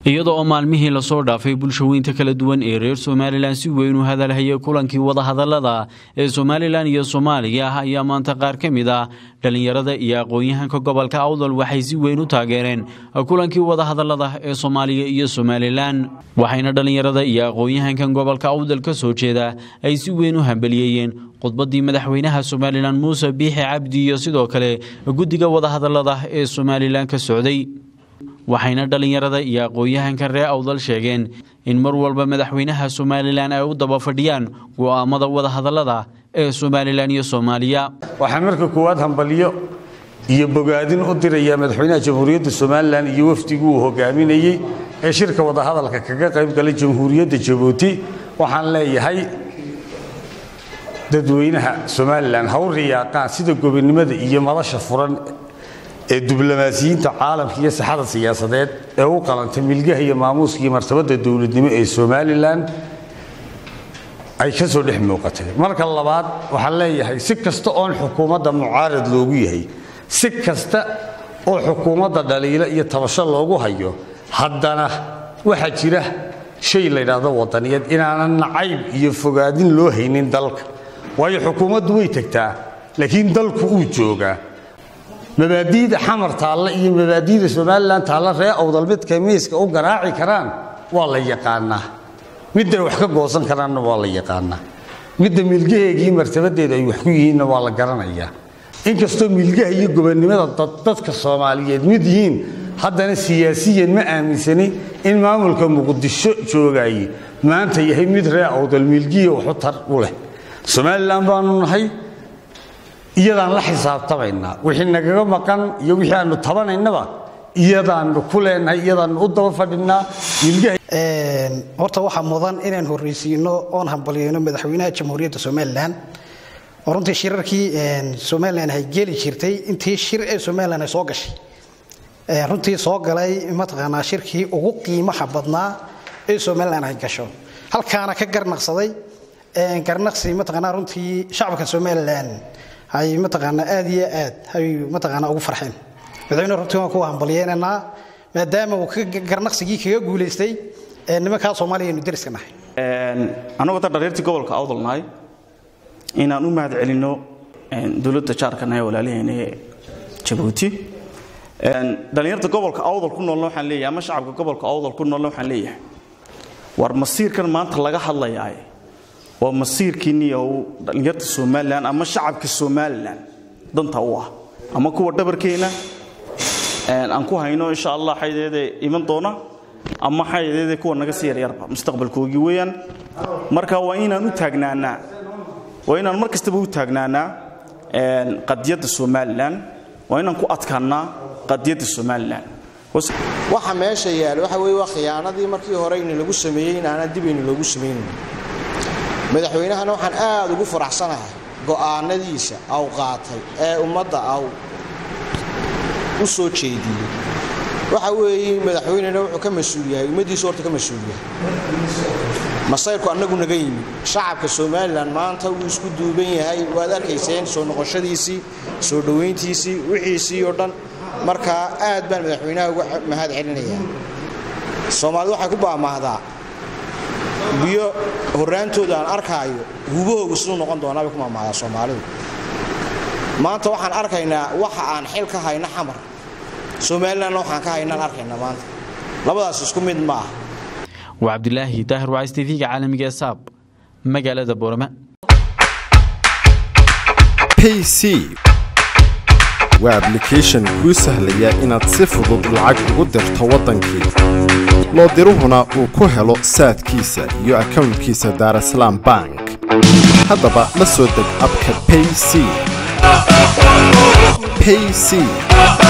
iyada oo maalmihii lasoo dhaafay bulshaweynta kala duwan ee reer somalilan si weyn u hadalhayay kulankii wadahadalada ee somalilan iyo soomaaliya ayaa maanta qaar ka mid ah dhallinyarada iyo aqoon-yahanka gobolka awdal waxay si weyn u taageereen kulankii wadahadalada ee soomaaliya iyo somalilan waxayna dhallinyarada iyo aqoon-yahankan gobolka awdal ka soo jeeda ay si weyn u hambaliyeeyeen khudbadii madaxweynaha somalilan muuse biixi cabdi iyo sidoo kale guddiga wadahadalada ee somalilan ka socday waxayna dhallinyarada iyo aqoon-yahanka reer awdal sheegeen in mar walba madaxweynaha somalilan ay u daba fadhiyaan go'aamada wadahadalada ee somalilan iyo soomaaliya waxaan marka koowaad hambalyo iyo bogaadin u dirayaa madaxweynaha jamhuuriyadda somalilan iyo wafdigii uu hogaaminayey ee shirka wadahadalka kaga qayb galay jamhuuriyadda jabuuti waxaan leeyahay dadweynaha somalilan ha u riyaaqaan sida gobonnimada iyo madasha furan ee diblomaasiyiinta caalamka iyo saxada siyaasadeed ee u qalantay milgaha iyo maamuuska iyo martabadda dowladnimo ee somalilan ay ka soo dhex muuqatay marka labaad waxaan leeyahay si kasta oon xukuumadda mucaarad loogu yahay si kasta oo xukuumadda dhaliilo iyo tabasho loogu hayo haddana waxaa jira shay la ydhaahdo wadaniyeed inaanan nacayb iyo fogaadin loo haynin dalka waayo xukuumaddu way tegtaa laakiin dalku uu joogaa mabaadiida xamar taalla iyo mabaadiida somalilan taalla ree awdal midkay miiska u garaaci karaan waa la yaqaanaa midday wax ka goosan karaanna waa la yaqaanaa midda milgaheegii martabadeeda ay wax ku yihiinna waa la garanayaa inkastoo milgaha iyo gobonnimada dadka soomaaliyeed mid yihiin haddana siyaasiyan ma aaminsani in maamulka muqdisho joogaye maanta yahay mid ree awdal milgiya waxu tar u leh somalilan baanu nahay iyadaan la xisaabtamaynaa wixii nagaga maqan iyo wixii aanu tabanaynaba iyadaanu ku leenahay iyadaanu u daba fadhinaa horta waxaa mudan inaan horreysiino oon hambalyeyno madaxweynaha jamhuuriyadda somalilan oo runtii shirarkii somalilan ay geli jirtay intii shir ee somalilan ay soo gashay runtii soo galay mataqaanaa shirkii ugu qiimaha badnaa ee somalilan ay gasho halkaana ka garnaqsaday garnaqsi mataqaanaa runtii shacabka somalilan ay mataqaanaa aad iyo aad ay mataqaanaa ugu farxeen madaxweyne runtii waan ku hambalyeynaynaa maadaama uu garnaqsigii kaga guulaystay nimankaa soomaaliya aynu deriska nahay annagoo da dhareertii gobolka awdal nahay inaan u mahad celinno dowladda jaarkana ee walaalaheena ee jabuuti dhallinyarta gobolka awdal ku noolna waxaan leeyahay ama shacabka gobolka awdal ku noolna waxaan leeyahay war masiirkan maanta laga hadlayaaye waa masiirkiinniyow dhallinyarta somalilan ama shacabka somalilan danta u ah ama kuwa dhabarkeenna aan ku hayno insha allah xaydeede iman doona ama xaydeede kuwa naga sii yaryarba mustaqbalkoogii weeyaan marka waa inaan u taagnaanaa waa inaan mar kastaba u taagnaanaa qadiyadda somalilan waa inaan ku adkaannaa qadiyadda somalilan waxa meesha yaala waxa weeye waa khiyaanadii markii hore ina lagu sameeyey in aanan dib aynu loogu samaynin madaxweynahana waxaan aad ugu faraxsanahay go'aanadiisa aw qaatay ee ummadda aw u soo jeediyey waxa weeye madaxweynena wuxuu ka mas-uul yahay ummaddiisu horta ka mas-uul yahay masayrku annagu naga yimid shacabka somalilan maanta wuu isku duuban yahay waad arkayseen soo noqoshadiisii soo dhowayntiisii wixiisii oo dhan markaa aad baan madaxweynaha uga mahad celinayaa soomaalidu waxay ku baamaahdaa biyo horraantooda aan arkaayo hubahoogu siduu noqon doonaabay ku maamaadaa soomaalidu maanta waxaan arkaynaa waxa aan xil ka hayno xamar somalilanna waxaan ka haynaan arkaynaa maanta labadaas isku mid ma aha waa cabdilaahi daahir wacays tv-ga caalamiga ee saab magaalada boorama pc waa ablication kuu sahlaya inaad si fudud lacag ugu dirto waddankii loo diruhuna uu ku helo saadkiisa iyo akownkiisa daarasalaam bank haddaba la soo deg abka payc payc